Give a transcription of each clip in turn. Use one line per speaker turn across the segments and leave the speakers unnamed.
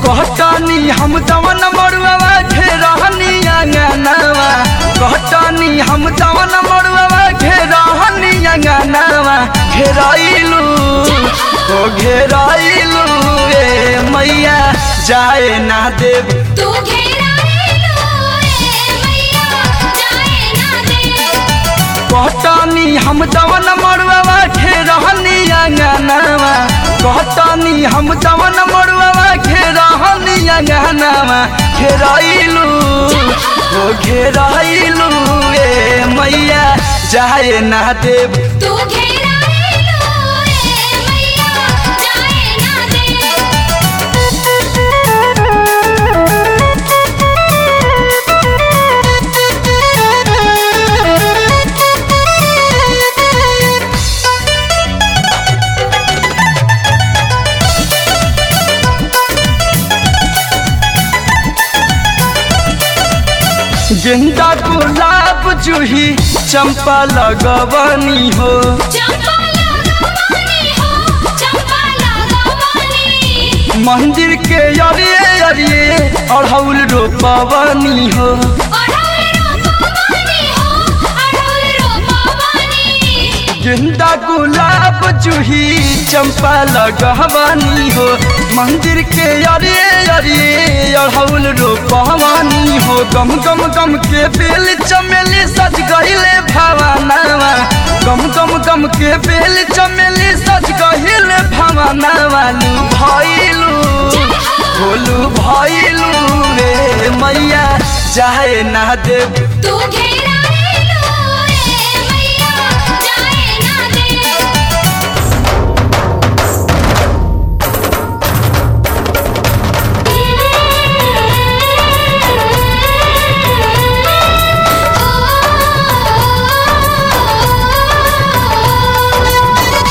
कहतानी हम दवन मरुआ घेरहनी अंगनावा कहतानी हम दवन मरुआ घेरहनी अंगनावा घेराइलू ओ घेराइलू ए मैया जाए ना देव
तू घेराइलो ए मैया जाए ना दे
कहतानी हम दवन मरुआ घेरहनी अंगनावा कहतानी हम दवन मरुआ घेरहनी अंगनावा घेराइलू ओ घेराइलू ए मैया जाए ना देव
तू घेराइलो ए मैया जाए ना दे
गेंदा गुलाब जूही चंपा लगवनी हो
चंपा लगवानी हो चंपा लगवानी
मंदिर के अरिए अरिए अढ़ौल रोपवनी हो
अढ़ौल रोपवानी हो अढ़ौल रोपवानी
गेंदा गुलाब जूही चंपा लगवनी हो मंदिर के अरिए अरिए अढ़ौल रोपवनी हो गम गम गम के बेल चमेली सज गहिले भवानावा गम गम गम के बेल चमेली सज गहिले भवानावा लू भइलू बोलू भइलू रे मैया जाए ना देव
तू घेराइलो ए मैया जाए ना दे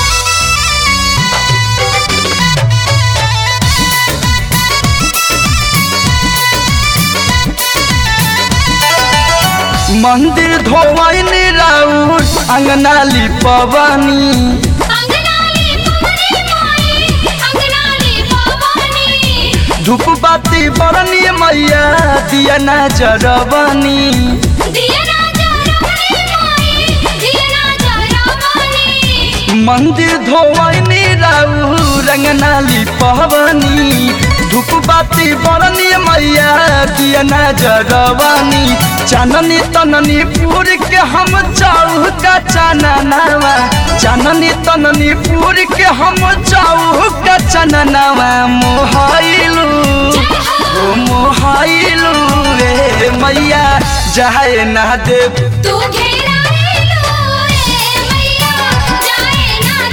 मंदिर धोवनी राउर अंगना लिपवनी
अंगनाली पवनी माई अंगनाली पवनी
धूप बाती बरनी मैया दिया ना जरवनी
दिया ना जरवनी माई दिया ना जरवनी
मंदिर धोवनी राउर अंगना लिपवनी धूप बाती बरनी मैया दिया ना जरवनी चाननी तननी पूर के हम चाऊ का चाननावा चाननी तननी पूर के हम चाऊ का चाननावा मोहाइलू ओ मोहाइलू रे मैया जाए ना देव
तू घेराइलो ए मैया जाए ना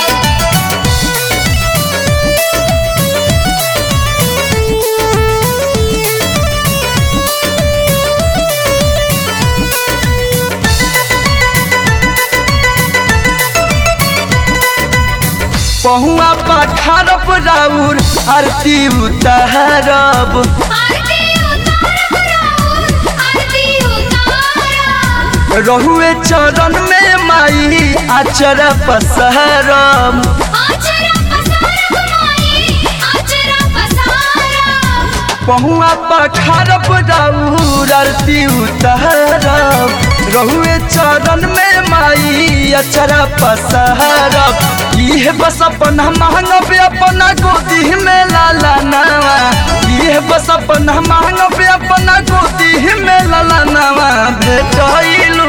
पहुआ पठारब राउर आरती उतारब
आरती उतारब राउर आरती उतारब
रहुए चरण में माई आचर पसरब
आचरा पसारब माई आचरा पसारब
पहुआ पठारब राउर आरती उतारब रहुए चरण में माई अचर पसरब इहे बस अपना मांगब अपना गोदी में लाला नवा इहे बस अपना मांगब अपना गोदी में लाला नवा भेटैलू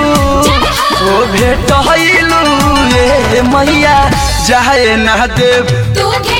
ओ भेटैलू ए मैया जाए ना देव
तू